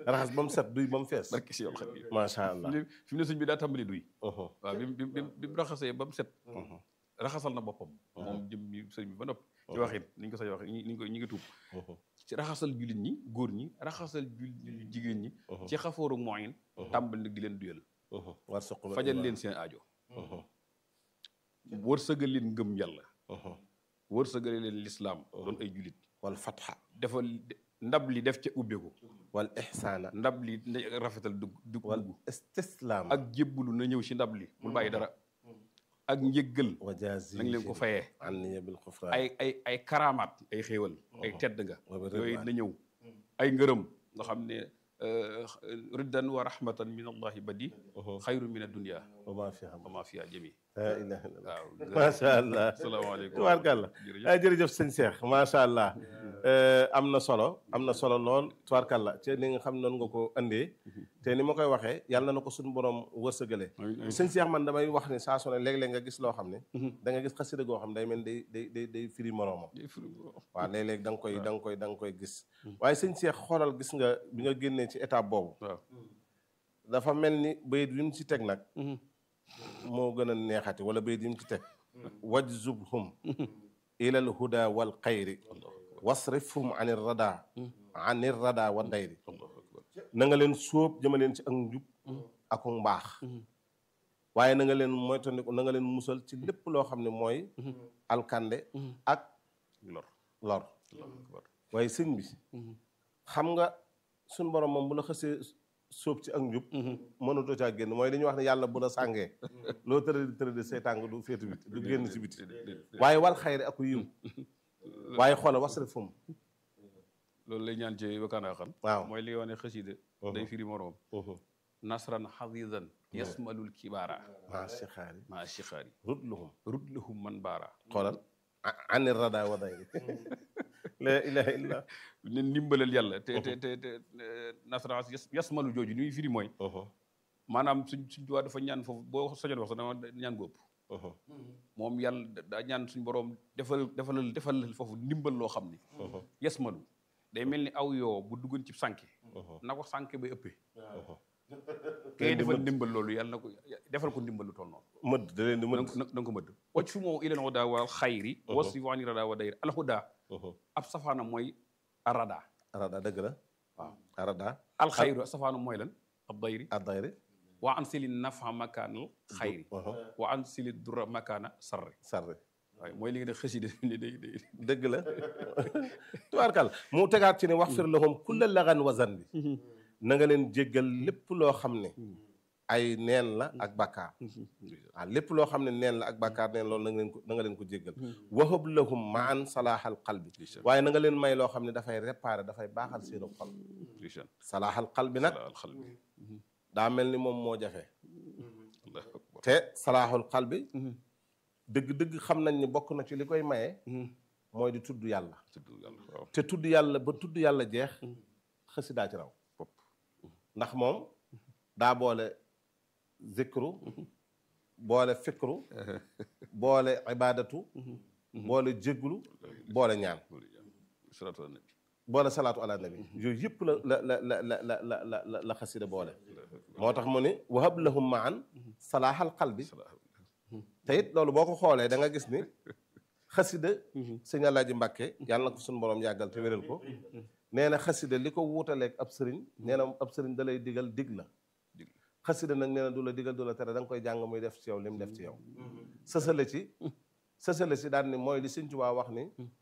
raxas ba mu set duy ba mu fees barke si yow xam yi macha allah fi mu ne sëñ bi daa tàmbali duy Mhm, waaw bi mu bi mu bi mu raxasee ba mu set mhm, raxasal na boppam moom jëm mi sëñ bi ba noppi ci waxin ni ñu ko say waxee ñi ngi koy ñi ngi tuub mhm, ci raxasal jullit ñi góor ñi raxasal jullit ñi jigéen ñi Mhm. ci xafooru moyen tàmbali nag di leen duyal mhm. war suqul fajal leen seen aajo Mhm, wërsëgal leen ngëm yàlla mhm. wërsëgal leen lislaam doon ay jullit wal fatxa defal ndab li def ca ubbeeku wal ixsaana ndab li na rafetal dugg dugg wal dugg istislaam ak jébbalu na ñëw ci ndab li bul bàyyi dara ak njëggal wa jaazi na nga leen ko fayee an niya bil xufraan ay ay ay karaamaat ay xéewal ay tedd nga wa bi yooyu ridwaan. na ñëw ay ngërëm nga xam ne riddan wa rahmatan min allahi badi xayru min addunia wa maa fiha wa ma fiha jami laa ilaaha illallah waaw macha allah asalaamaaleykum tubaarkàlla jërëjëf ay jërëjëf sëñ Cheikh macha allah am na solo am na solo lool tubaarkàlla ci ni nga xam noonu nga ko andee te ni ma koy waxee yàlla na ko suñu borom wërsëgale sëñ Cheikh man damay wax ni saa su ne léeg-léeg nga gis loo xam ne da nga gis xasida goo xam day mel day day day day firi moroomam waaw léeg-léeg da nga koy da nga koy da nga koy gis waaye sëñ Cheikh xoolal gis nga bi nga génnee ci étape boobu waaw dafa mel ni bayit wi mu ci teg nag moo gën a neexati wala bayit yi mu ci teg wajzubhum ilal huda wal xayri wasrifhum anir rada anir rada wa dayri na nga leen sóob jëma leen ci ak njub ak mbaax waaye na nga leen moytandiku na nga leen musal ci lépp loo xam ne mooy alkande ak lor lor waaye sëñ bi xam nga suñ borom moom bu la xësee sóob ci ak njub mënatoo caa génn mooy li ñuy wax ne yàlla bu la sàngee loo tëradi tëradi seytaan nga du féetu biti du génn ci biti waaye wal xayri ak yiw waaye xoola wasrif fum loolu lay ñaan ci wakkaanaa xam waaw mooy li nga wax ne xasida day firi moroom nasran xadidan yasmalul kibaara maa si xaari maa shixaari rudluhum rudlahum man baara xoolal ani rada wa dayri la ilaha illa ne ndimbalal yàlla te te te te nasran yasmalu jooju ni muy firi mooy maanaam suñ suñ duwaa dafa ñaan foofu boo sojoon wax sax dama ñaan góob moom yàlla daa ñaan suñ boroom defal defalal defalal foofu ndimbal loo xam ni yasmalu day mel ni aw yoo bu duggoon ci sànke na ko sànke bay ëppee kay defal ndimbal loolu yàlla na ko defal ko ndimbal lu toll noonu mëdd da leen di mëdd na nga ko mëdd wacc fu moo ilal hudaa wal xayri wasi waani rada wa dayri al hudaa ab safaana mooy arada arada dëgg la waaw arada al xayru safaana mooy lan ab dayri a dayri wa an sili nafa makaanal xayri wa an sili dura makaana sarri sarri waaye mooy li nga def xasida ni day day dëgg la tubaarkal mu tegaat ci ne wax fir lahum kulla lagan wa zanbi na nga leen jéggal lépp loo xam ne ay neen la ak bàkkaar waaw lépp loo xam ne neen la ak bàkkaar neen loolu na nga leen ko na nga leen ko jéggal wahab lahum maan salaaxal qalbi waaye na nga leen may loo xam ne dafay réparé dafay baaxal seenu xol ndeysaan salaaxal qalbi nag al xal bi daa mel ni moom moo jafe allahu akbar te salaaxul qalbi dëgg-dëgg xam nañ ni bokk na ci li koy maye mooy di tudd yàlla tudd yàlla waaw te tudd yàlla ba tudd yàlla jeex xasidaa ci raw Fop. ndax moom daa boole zikru boole fikru boole ibadatu boole jégglu boole ñaan salaatu ala nabi boole salaatu ala nabi yooyu yëpp la la la la la la la la la la xasida boole moo tax mu ni wahab lahum maan salaaxal qalbi te it loolu boo ko xoolee da nga gis ni xasida sëñ Alaaji Mbàkke yàlla na ko suñu borom yàggal te wéral ko nee na xasida li ko wuutaleeg ab sëriñ nee na ab sëriñ da lay digal dig la Dig. xasida nag nee na du la digal du la tere da nga koy jàng muy def ci yow li mu def ci yow sësale ci sësale ci daal ni mooy li sëñ Tuubaa wax ni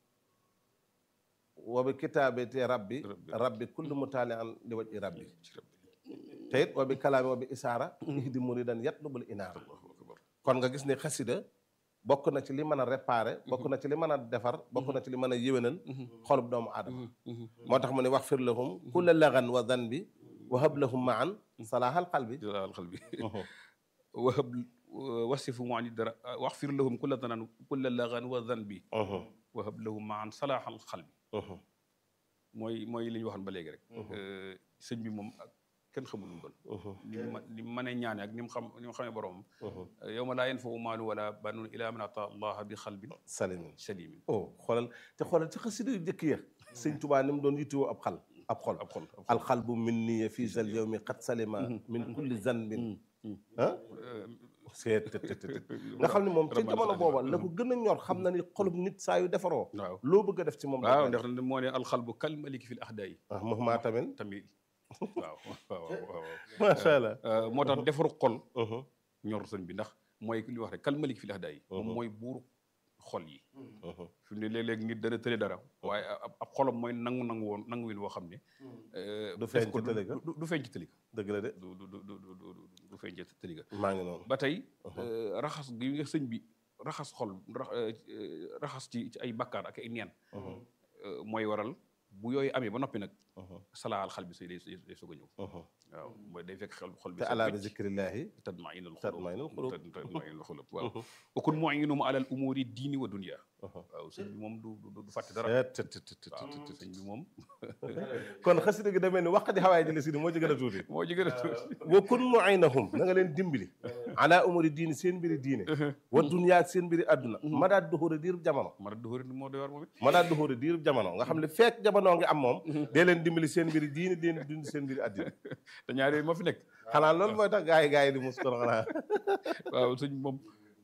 wa bi kitaabati rabbi rabbi kullu mutaali an li waj i rabbi ci rabbi te it wa bi kalaami wa bi isaara ihdi muridan yatlubul inaara kon nga gis ni xasida bokk na ci li mën a réparer bokk na ci li mën a defar bokk na ci li mën a yéwénal xolub doomu aadama moo tax mu ne wax fir lahum kulla lagan wa zanbi wa hab lahum maan salaaxal qalbi jalaal xal bi wahab wasifu mu ani dara waxfir lahum kulla danan kulla lagan wa danbi wahab lahum maan salaaxal xal bi mooy mooy li ñu waxoon ba léegi rek sëñ bi moom ak kenn xamul nu mu doon ni mu ni mu mënee ñaane ak ni mu xam ni mu xamee boromam yow ma laa yanfau maalu wala banuun ilaa man ata allaha bi xalbin salimin salimin oh xoolal te xoolal ci xasida yu njëkk ya sëñ Tubaa ni mu doon yittewoo ab xal ab xol ab xol alxalbu min niya fii zal yawmi qad salima min kulli zanbin ah seet të të të nga xam ne moom ca jamono booba la ko gën a ñor xam na ni xolub nit saa yu defaroo waaw loo bëgg a def ci moom waaw ndax moo ne alxalbu kal maliki fil ahdaa yi ah Muhammad tamit tamit waaw waaw waaw macha allah waaw moo tax defaru xol ñor sëñ bi ndax mooy li wax rek kal maliki fil ahdaa yi moom mooy buuru xol yi fi mu ne léeg-léeg nit dana tële dara waaye ab ab xolam mooy nangu nangu woon nangu win woo xam ne du feeñ def ko ci tële ga du du feeñ ci tëli ga dëgg la de du du du du du du feeñ ci tëli ga maa ngi noonu ba tey raxas gi nga sëñ bi raxas xol ra- raxas ci ci ay bakkaar ak ay neen mooy waral bu yooyu amee ba noppi nag salaal xal bi say day day soog a ñëw waaw mooy day fekk xel xol bi te alaa bi zikrillahi tatmainul tatmainul xulub tatmainul xulub waaw okun muinum alal umuri diini wa dunia waaw sëñ bi moom du du du fàtte dara seet të të të waaw të sëñ bi moom kon xasida gi demee ni wax di xawaay ji la si moo ci gën a tuuti moo ci gën a tuuti wa kun muaynahum na nga leen dimbali ala umuri diini seen mbiri diine wa dunya ak seen mbiri adduna ma daa duxóore diirub jamono mara duhóori moo doy war moom it ma daa duxóore diirub jamono nga xam ne fekk jamono ngi am moom dee leen dimbali seen mbiri diine dee leen dund seen mbiri adduna te ñaar yooyu moo fi nekk xanaa loolu mooy tax gaay yi gaay yi di mus kon xanaa waaw sëñ bi moom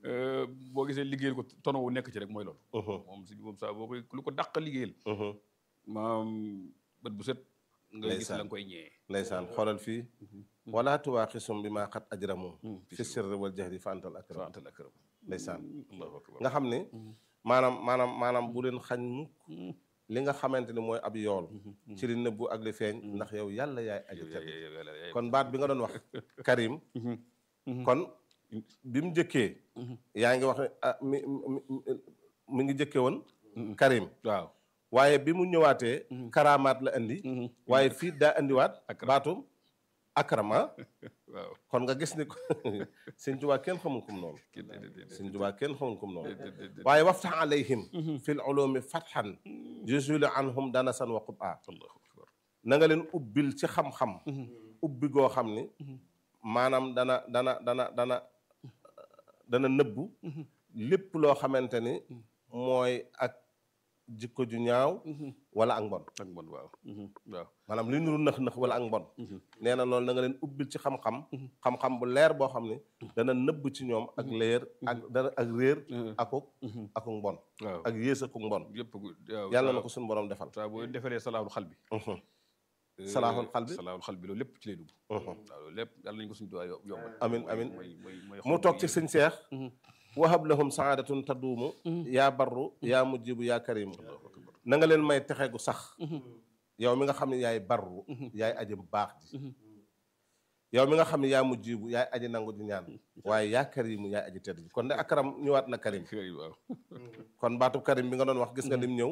boo gisee liggéeyal ko tono wu nekk ci rek mooy loolu moom sëñ bi moom saa boo koy lu ko dàq liggéeyal maam bët bu set nga gis Ndeysaan. la nga koy ñëwee ndeysaan xoolal fii wala tuwaaxisum bi maa xat ajramu fi sirri wal jahri fa antal akram antal akram ndeysaan allahu akbar nga xam ne maanaam maanaam maanaam bu leen xañ mukk li nga xamante ni mooy ab yool ci li nëbbu ak li feeñ ndax yow yàlla yaay aji tedd kon baat bi nga doon wax Karim kon bi mu njëkkee yaa ngi wax ne ah mi mi mi ngi njëkkee woon Karim waaw waaye bi mu ñëwaatee karamaat la indi waaye fii daa indiwaat Akram. baatum akram ah waaw kon nga gis ni ko sëñ Tuubaa kenn xamul kum noonu kii de- de- de- sëñ Tuubaa kenn xamul kum noonu de- de- de- waaye waftax alayhim fi l ulumi fatxan jusuli anhum danasan wa qub'a allahu akbar na nga leen ubbil ci xam-xam ubbi goo xam ni maanaam dana dana dana dana dana nëbbu lépp loo xamante ni mooy ak jikko ju ñaaw wala ak mbon ak mbon waaw waaw maanaam li nuru nëx-nëx wala ak mbon nee na loolu na nga leen ubbil ci xam-xam xam-xam bu leer boo xam ni dana nëbb ci ñoom ak leer ak dana ak réer akuk akuk mbon waaw ak yées akuk mbon yëpp waaw yàlla na ko suñu borom defal saa boo defaree salaaxul xal bi salaaxul xal bi salaaxul xal bi loolu lépp ci lay dugg waaw loolu lépp yàlla nañu ko suñu duwaay yombal amin amin mooy mooy mooy mu toog ci sëñ seex wahab lahum saadatun taduumu yaa barru yaa mujjibu yaa karimu na nga leen may texe gu sax yow mi nga xam ne yaay barru yaay aji baax ji yow mi nga xam ne yaa mujjibu yaay aji nangu di ñaan waaye yaa karimu yaay aji tedd ji kon de akaram ñëwaat na karim waaw kon baatub karim bi nga doon wax gis nga lim ñëw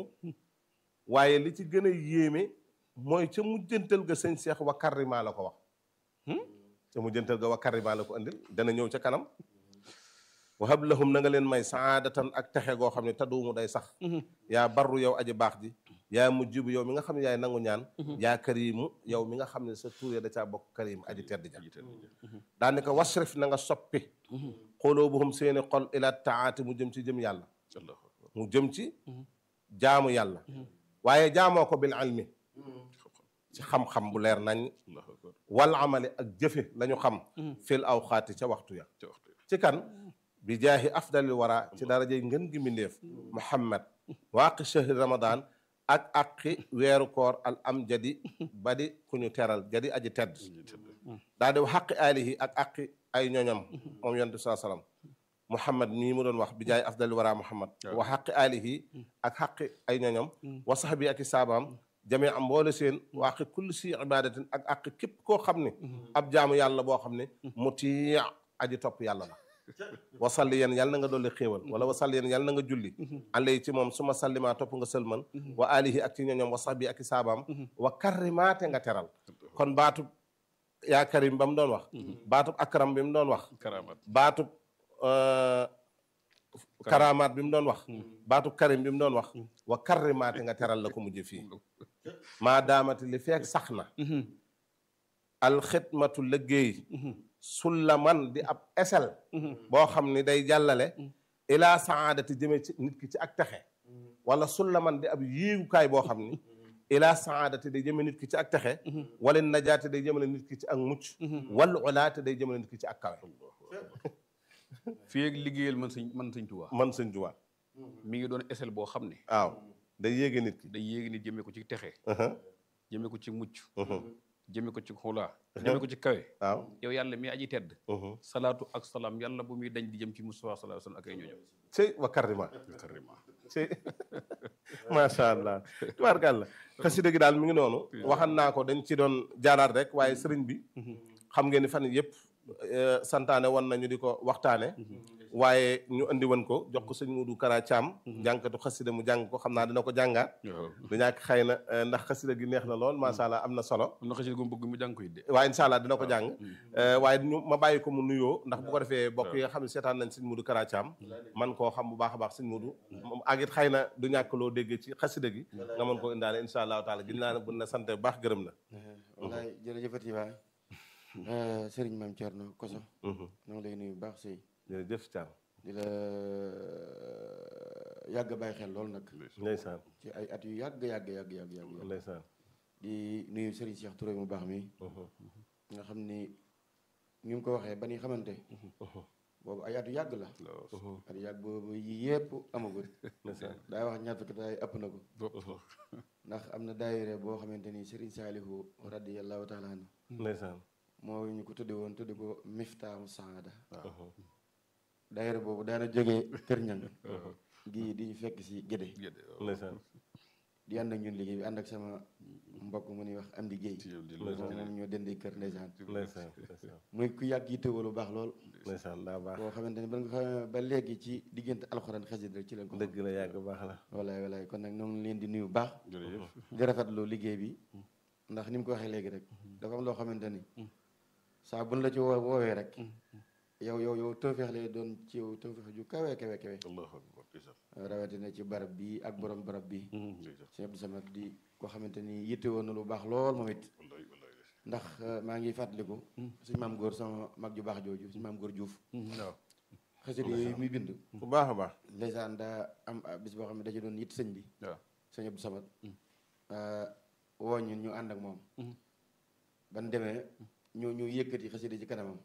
waaye li ci gën a yéeme mooy ca mujjantal ga sëñ seex wa karima la ko wax ca mujjantal ga wa karima la ko andil dana ñëw ca kanam wahab lahum na nga leen may saadatan ak texe goo xam ne taduumu day sax yaa barru yow aji baax ji yaa mujjibu yow mi nga xam ne yaay nangu ñaan yaa karimu yow mi nga xam ne sa tuur ya da caa bokk karim aji tedd ja daane ko wasrif na nga soppi xuluubuhum seeni xol ila taati mu jëm ci jëm yàlla allahu akbar mu jëm ci jaamu yàlla waaye jaamoo ko bil ilmi ci xam-xam bu leer nañ allahu akbar wal amali ak jëfe lañu xam fil awxaati ca waxtu ya ca waxtu ci kan bi jaahi afdalil wara ci darajey ngën gi mbindéef muhammad waaqi shahri ramadan ak aqi weeru koor al am jadi badi ku ñu teral jadi aji tedd daa di xaqi alihi ak aqi ay ñoñam moom yonent saa salaam muhammad mii mu doon wax bi jaay afdalil wara muhammad wa xaqi alihi ak xaqi ay ñoñam wa sahbi ak i saabaam jamee am mboole seen wa aqi kulli si ibadatin ak aqi képp koo xam ne ab jaamu yàlla boo xam ne mutii aji topp yàlla la wasalli yeen yàlla na nga dolli xéewal wala wasalli yeen yàlla na nga julli alay ci moom su ma sallimaa topp nga sëlman wa alihi ak ci ñoñom wa sahbi ak i saabaam wa karrimaate nga teral kon baatub yaa karim ba mu doon wax baatub akram bi mu doon wax karamat baatub karamaat bi mu doon wax baatub karim bi mu doon wax wa karrimaate nga teral la ko mujj fii maa daamati li feek sax na alxidmatu liggéey sullaman di ab esel boo xam ni day jàllale ilaa saadati jëme ci nit ki ci ak texe wala sullaman di ab yéegukaay boo xam ni ila saadati day jëmale nit ki ci ak texe wala najaate day jëmale nit ki ci ak mucc wal ulaate day jëmale nit ki ci ak kawe fii ak liggéeyal man sëñ man sëñ Tuubaa man sëñ Tuubaa mi ngi doon esel boo xam ne waaw day yéege nit ki day yéegi nit jëmee ko ci texe Uh-huh, jëmee ko ci mucc uh-huh, jëmee ko ci xulaa jëmee ko ci kawe waaw yow yàlla mi aji tedd uh-huh. salaatu ak salaam yàlla bu muy dañ di jëm ci Mustafa sallallahu alayhi wa sallam ak ay ñooñam cey wa karima carrément cey macha allah tubaarkàlla xasida gi daal mi ngi noonu waxan naa ko dañ ci doon jaaraat rek waaye sëriñ bi xam ngeen ni fan yëpp eh, santaane woon nañu di ko waxtaane waaye ñu andi woon ko jox ko sëñ Modou Kara Thiam jànkatu xasida mu jàng ko xam naa dina ko jàngaat waaw du ñàkk xëy na eh, ndax xasida gi neex na lool macha allah am na solo am na xasida gu mu bëgg mu jàng ko it de waaye incha allah dina ko jàng Eh, waaye ñu ma bàyyi ko mu nuyoo ndax bu ko defee bokk yi nga xam ne seetaan nañ sëñ Modou Kara Thiam man koo xam bu baax a baax sëñ Modou moom ak it xëy na du ñàkk loo déggee ci xasida gi nga mën ko indaale incha allahu taala gin naa ne bu na sante bu baax gërëm la wallaay jërëjëfati waay sëriñ maam Thierno Koso ñoo ngi lay nuyu bu baax sëy jërëjëf Thiam di la yàgg bàyyi xel loolu nag ndeysaan ci ay at yu yàgg yàgg yàgg yàgg yàgg yàgg ndeysaan di nuyu sëriñ Cheikh Touré mu baax mi nga xam ni ñu ngi ko waxee ba ni xamante boobu ay at yu yàgg la at yu yàgg boobu yi yëpp amagul ndeysaan daa wax ñaar fukki daay ëpp na ko ndax am na daayire boo xamante ni sëriñ Saalihu radiyallahu taala anhu ndeysaan moo ñu ko tudde woon tudde ko miftaamu saada daayira boobu daana jógee kër ñang gii di ñu fekk si gédé ndeysaan di ànd ak ñun liggéey bi ànd ak sama mbokk mu ñuy wax am di géey ñeneen ñoo dendee kër ndeysaan ndeysaan ndeysaan muy ku yàgg yi tëwal lu baax lool ndeysaan daa baax boo xamante ni ba nga xam ba léegi ci diggante alxuraan xasida rek ci leen ko xam dëgg la yàgg baax la walaay walaay kon nag ñoo ngi leen di nuyu bu baax di rafetlu liggéey bi ndax ni mu ko waxee léegi rek dafa am loo xamante ni saa buñ la ci woo woowee rek yow yow yow tawfeex lay doon ci yow tawfeex ju kawe kawe kawe rawatina ci barab bi ak borom barab bi sëñ Abdou Samad di koo xamante ni yitte woon na lu baax lool moom it ndax maa ngi fàttaliku suñ maam góor sama mag ju baax jooju suñ maam góor Juuf waaw xasida yooyu muy bind bu baax a baax ndeysaan daa am bis boo xam ne da ci doon yitt sëñ bi waaw sëñ Abdou Samad woo ñun ñu ànd ak moom ban demee ñu ñu yëkkati xasida ci kanamam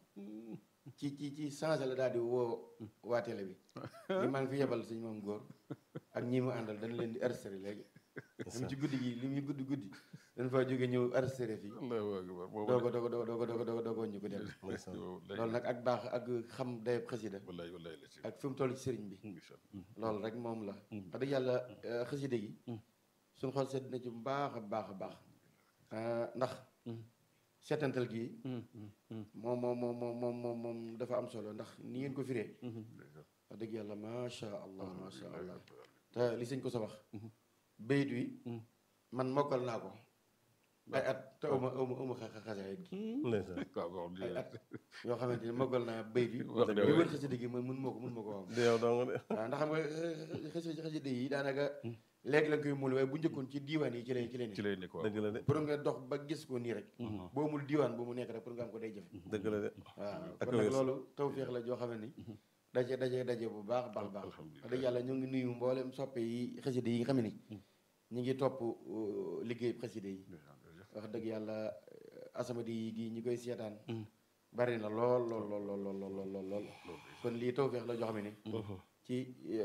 ci ci ci changé la daal di woo waa télé bi li maa ngi fi yebal suñu moom góor ak ñi mu àndal dañ leen di arrêté léegi même ci guddi gi li muy guddi guddi dañ fa jóge ñëw arrêté fii doogo doogo doogo doogo doogo doogo doogo ñu ko dem loolu nag ak baax ak xam dayab xasida ak fi mu toll ci sëriñ bi loolu rek moom la wax dëgg yàlla xasida gi suñu xol sedd na ci bu baax a baax a baax ndax seetantal gi moom moom moom moom moom moom moom dafa am solo ndax ni ngeen ko firee wax dëgg yàlla macha allah macha allah te li sëñ ko sa wax bayit wi man mokkal naa ko ay at te uma uma uma xasaayit gi ndeysaan ay at yoo xamante ni mokkal naa bayit wi li wër xasida gi man mun moo ko mun moo ko am di yow dong de waaw ndax xam nga xasida xasida yi daanaka léegi la nga koy muul waaye bu njëkkoon ci diiwaan yi ci lay ci lay ci lay nekk waaw dëgg la de pour nga dox ba gis ko nii rek boo mul diiwaan bu mu nekk rek pour nga am ko day jafe dëgg la de waaw ak kon nag wér. loolu tawféex la joo xam ne ni daje daje daje bu baax baax baax wax dëgg yàlla ñu ngi nuyu mboolem soppe yi xaside yi nga xam ne ni ñu ngi topp uh, liggéey xaside yi wax dëgg yàlla uh, asamadi yi gi ñi koy seetaan bari na lool lool lool lool lool lool lool lool kon lii tawféex la joo xam ne ni ci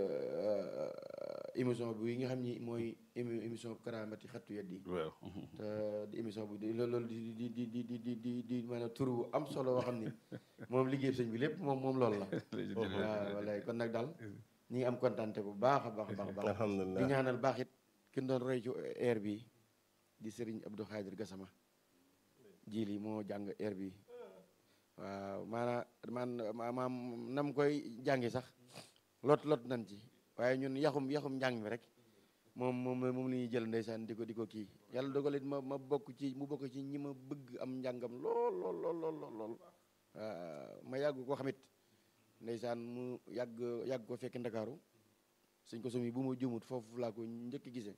uh, émission bi nga xam ni mooy émi- émission karaamati xattu yeddi yi waaw te di émission bi di loolu di di di di di di di di maanaam tur bu am solo boo xam ni moom liggéey sëñ bi lépp moom moom loolu la waaw wallaay kon nag daal ñi ngi am kontante bu baax a baax a baax a baax di alhamdulilah ñaanal baax it ki ñu doon roy ci air bi di Serigne Abdou Khadir Gassama jili moo jàng air bi waaw maanaam man maanaam nam koy jàngi sax lot lot nan ci waaye ñun yaxum yaxum njàng mi rek moom moom moom la ñuy jël ndeysaan di ko di ko kii yàlla dogalit ma ma bokk ci mu bokk ci ñi ma bëgg am njàngam lool lool lool lool lool lool waaw ma yàgg ko xamit ndeysaan mu yàgg yàgg ko fekk ndakaaru suñ ko sumi bu ma jumut foofu laa ko njëkk gisee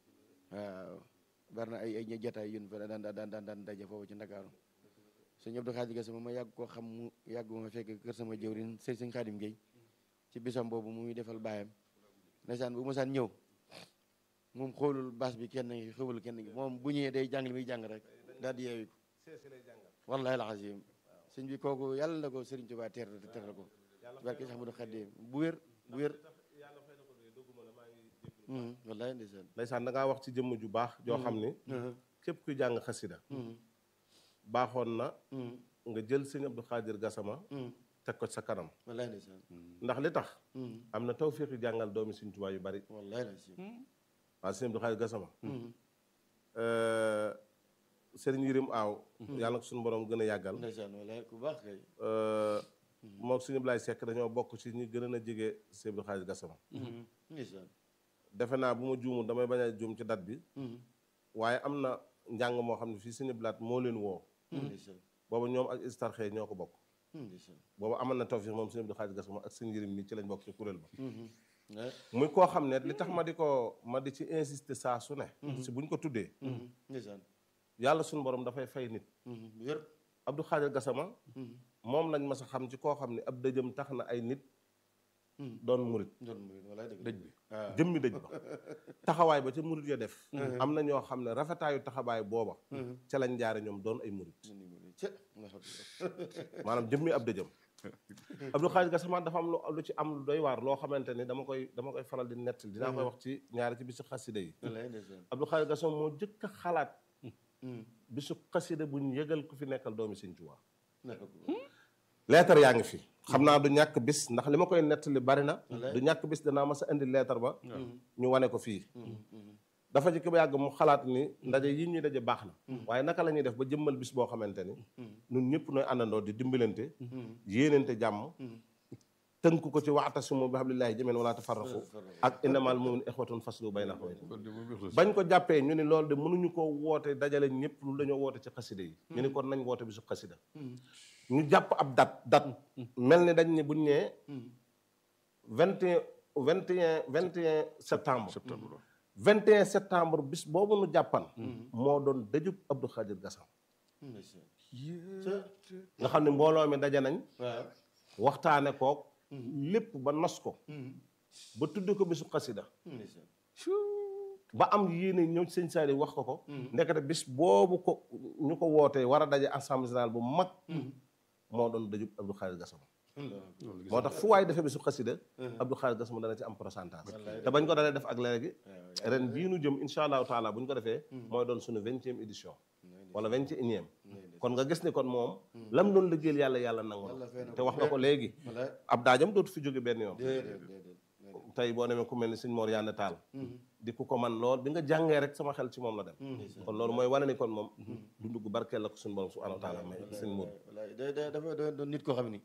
waaw bari na ay ay jataay yun fa daan daan daan daan daje foofu ci ndakaaru sëñ Abdou Khadim Gassama ma yàgg koo xam mu yàgg ma fekk kër sama jëwrin sëñ sëñ Khadim Gueye ci bisam boobu muy defal baayam ndeysaan bu ma saan ñëw moom xoolul bas bi kenn ngi xewul kenn ngi moom bu ñëwee day jàng li muy jàng rek daal di yeewi ko wallahi alazim sëñ bi kooku yàlla na ko Sëriñ Tuubaa teer te teral ko barke sax mu du xaddee bu wér bu wér Mhm, wallahi ndeysaan ndeysaan da ngaa wax ci jëmm ju baax joo xam ni Mhm, képp kuy jàng xasida mhm, baaxoon na mhm, nga jël sëñ Abdou Khadir Gassama mhm, teg ko ci sa kanam wallahi ndeysaan ndax li tax Mhm, am na tawfiq yu jàngal doomi Sëñ Tuubaa yu bari wallahi ndeysaan waaw sëñ Abdou Khadir Gassama Mhm, sëriñ Yirim Aaw yàlla na ko suñu borom gën a yàggal ndeysaan wallahi ku baax kay moom suñu Ablaye Seck dañoo bokk ci ñi gën a jege sëñ Abdou Khadir Gassama Mhm, ndeysaan defe naa bu ma juumul damay bañ a juum ci date bi Mhm, waaye am na njàng moo xam ne fii sëñ Blaat moo leen woo ndeysaan booba ñoom ak istarxee ñoo ko bokk Mhm, ndeysaan booba amoon na tawfiq moom sëñ Abdou Khadir Gassama ak sëñ Yirim mi ci lañ bokk ci kuréel ba Mhm, ouais. muy koo xam ne li tax ma di ko ma di ci insister saa su ne si buñ ko tuddee Mhm, ndeysaan yàlla suñu borom dafay fay nit Mhm, wér Abdou Khadir Gassama Mhm, moom lañ mas a xam ci koo xam ne ab dëjëm tax na ay nit mhm. doon murit doon muy wallahi dëgg dëj bi waaw jëmmi dëj ba taxawaay ba ca murit ya def am na ñoo xam ne rafetaayu taxawaay booba ca lañ jaare ñoom doon ay murit ci Allahu akbar. maanaam jëmmi ab dëjëm Abdou Khadir Gassama dafa am lu lu ci am lu doy waar loo xamante ni dama koy dama koy faral di nettali dinaa koy wax ci ñaari ci bisu xasida yi wallahi ndeysaan Abdou Khadir Gassama moo jëkk a xalaat Mhm, bisu xasida bu ñu yëgal ku fi nekkal doomi Sëñ Tuubaa Allahu akbar. leetar yaa ngi fi xam naa du ñàkk bis ndax li ma koy nettali bari na du ñàkk bis danaa mas a indi leetar ba ñu wane ko fii Mhm, mhm. dafa jëkk ba yàgg mu xalaat ni ndaje yi ñuy daje baax na waaye naka la ñuy def ba jëmmal bis boo xamante ni ñun ñëpp nooy àndandoo di dimbalante yéenante jàmm tënk ko ci wa'tasimu bi hablillahi jamii'an wala tafarraqu ak innamal mu'minuuna ixwatun faslu bayna axawaykum kon de moom ixlaas bañ ko jàppee ñu ni loolu de mënuñu ko woote dajale ñëpp lu dañoo woote ci xasida yi ñu ni kon nañ woote bisu xasida ñu jàpp ab dat dat mel ni dañ ni buñ ñee vingt et un vingt et un vingt et un septembre septembre 21 septembre bis boobu nu jàppan moo doon dëjub Abdou Khadir Gassama ndeysaan nga xam ne mbooloo mi daje nañ waaw waxtaane kook lépp ba nos ko ba tudd ko bisu xasida ndeysaan ba am yéene ñëw sëñ Saliou wax ko ko ndekete bis boobu ko ñu ko wootee war a daje assemblée générale bu mag moo doon dëjub Abdou Khadir Gassama moo tax fu waay defee bisu xasida Abdou Khadir Gassama dana ci am pourcentage te bañ ko dalee def ak léegi ren bii nu jëm insha allahu taala bu ñu ko defee mooy doon suñu vingtième édition wala vingt et unième kon nga gis ni kon moom lam doon liggéeyal yàlla yàlla nangu Yàlla fay na na ko. te wax nga ko léegi wallahi ab daajam dootu fi jóge benn yoon déedéet déedéet tey boo demee ku mel ni sëñ Mor Yane Taal di ku ko man lool bi nga jàngee rek sama xel ci moom la dem kon loolu mooy wane ni kon moom dundu gu barkeel la ko suñu borom subhanahu wa taala may sëñ Mor wallahi da da dafa doon doon nit koo xam ni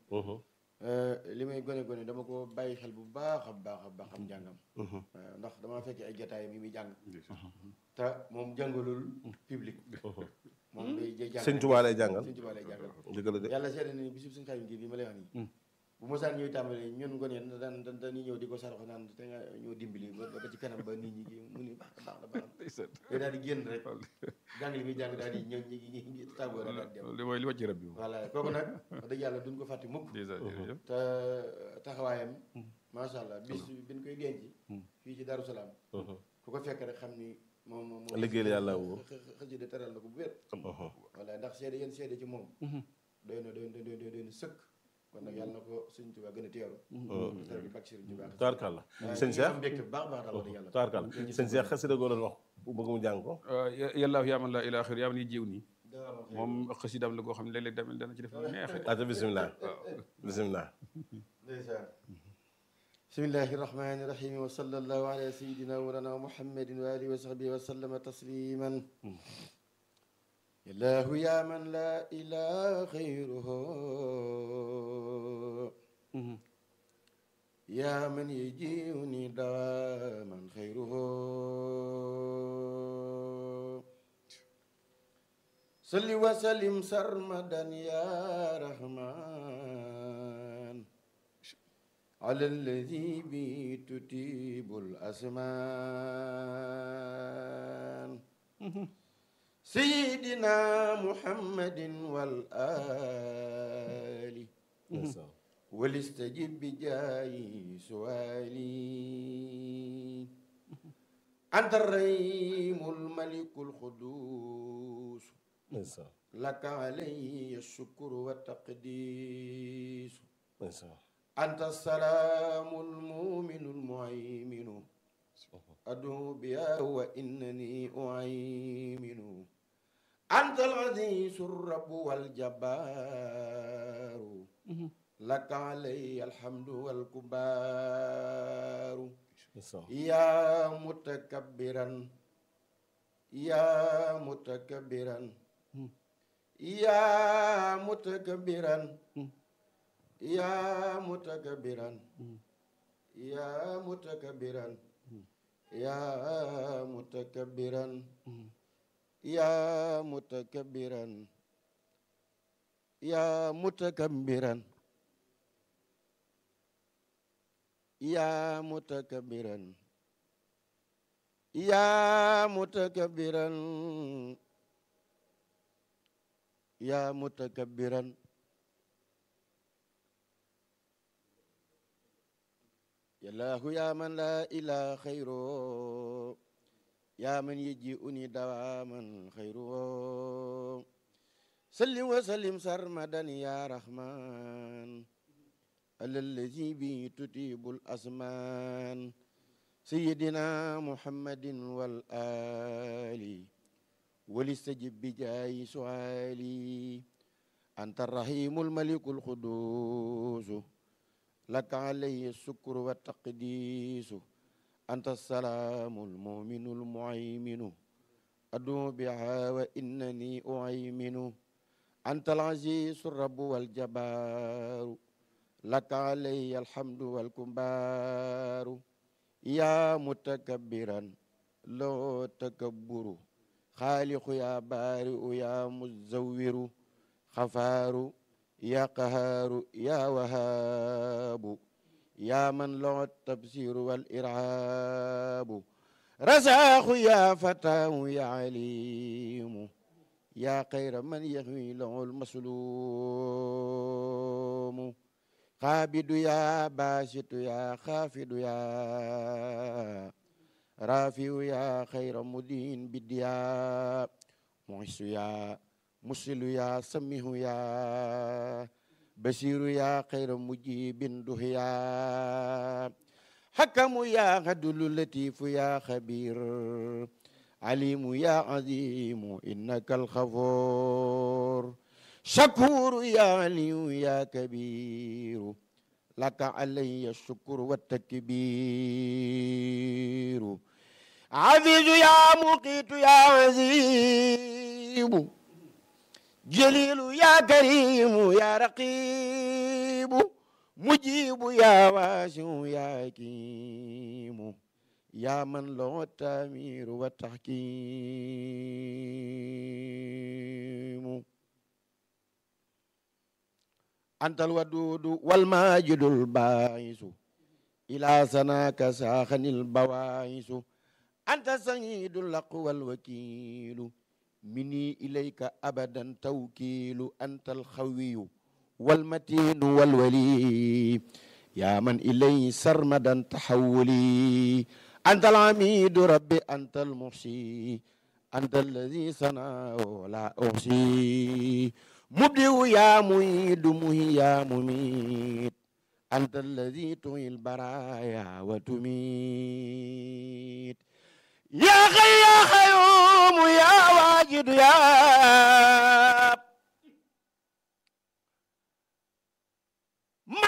li may gone gone dama ko bàyyi xel bu baax a baax a baax am njàngam waaw ndax damaa fekkee ay jotaay mi muy jàng te moom jàngalul public moom day day jàng sëñ Tuubaa lay jàngal sëñ Tuubaa lay jàngal dëgg la de yàlla seede na ni bisub suñu xarit bi ma lay wax nii bu mosaan ñëw tàmbali ñun gone yi daan daan dañuy ñëw di ko saraxo naan te nga ñëw dimbali ba ba ci kanam ba nit ñi kii mu ni baax na baax na baax na ndeysaan day daal di génn rek jàng li muy jàng daal di ñëw ñi ñi ñi tàggoo rek daal di dem loolu li mooy li wàcc rab bi moom voilà kooku nag wax dëgg yàlla duñ ko fàtte mukk dèjà jërëjëf te taxawaayam macha allah bis bi ñu koy denc fii ci Darou Salaam ku ko fekk rek xam ni moom moom moom Liggéeyal yàlla woo. xëj de teral na ko bu wér voilà ndax seede yéen seede ci moom doy na doy na doy na doy na sëkk kon nag yàlla na ko Sëriñ Tuubaa gën a teeru teral bi bak Sëriñ Tuubaa taarkalla waaye sëñ ñu Cheikh am mbégte bu baax a baax daal wax dëgg yàlla taarkalla sëñ Cheikh xasida goo doon wax bu bëgg mu jàng ko yàllaahu yaa man laa ilaaha xayru yaa man yi jiw nii moom xasidaam la goo xam ne léeg-léeg tamit dana ci def lu neex ata bisimilah bisimilah ndeysaan bismillahi irrahmani irrahim wa sallallahu ala sayidina mawlana muhammadin wa alihi wa sahbihi wa sallama tasliman illahu ya man la ilaha xayruhu ya man yajiuni dawaman xayruhu salli wa sallim sarmadan ya rahman على الذي به تتيب الأزمان سيدنا محمد والآل ولستجب بجاي سؤالي anta arrahim almalik alqudus ndeysaan لك علي الشكر والتقديس ndeysaan أنت السلام المؤمن المهيمن أدعو بها وإنني أعيمن أنت العزيز الرب والجبار لك علي الحمد والكبار ndeysaan يا متكبرا يا متكبرا يا متكبرا يا متكبرا يا متكبرا يا متكبرا يا متكبرا يا متكبرا يا متكبرا يا متكبرا يا متكبرا يا الله يا من لا إله خيره يا من يجيئني دواما خيره سلم وسلم سرمدا يا رحمن على الذي به تتيب الأزمان سيدنا محمد والآل ولستجب بجاي سؤالي أنت الرحيم الملك القدوس لك علي الشكر والتقديس أنت السلام المؤمن المعيمن أدعو بها وإنني أعيمن أنت العزيز الرب والجبار لك علي الحمد والكبار يا متكبرا لو تكبر خالق يا بارئ يا مزور خفار يا قهار يا وهاب يا من له التبصير والإرعاب رزاق يا فتاه يا عليم يا خير من يهوي له المسلوم خابد يا باسط يا خافد يا رافع يا خير مدين بديا معس يا مسل يا سميه يا بشير يا خير مجيب دهيا حكم يا عدل لطيف يا خبير عليم يا عظيم إنك الخفور شكور يا علي يا كبير لك علي الشكر والتكبير عزيز يا مقيت يا عزيب جليل يا كريم يا رقيب مجيب يا واسع يا حكيم يا من له التامير والتحكيم أنت الودود والماجد الباعث إلى سناك ساخن البواعث أنت سيد الأقوى الوكيل مني إليك أبدا توكيل أنت الخوي والمتين والولي يا من إليه سرمدا تحولي أنت العميد ربي أنت المحصي أنت الذي صنعه لا أحصي مبدئ يا معيد مهي يا مميت أنت الذي تحيي البرايا وتميت يا خي يا خيوم يا واجد يا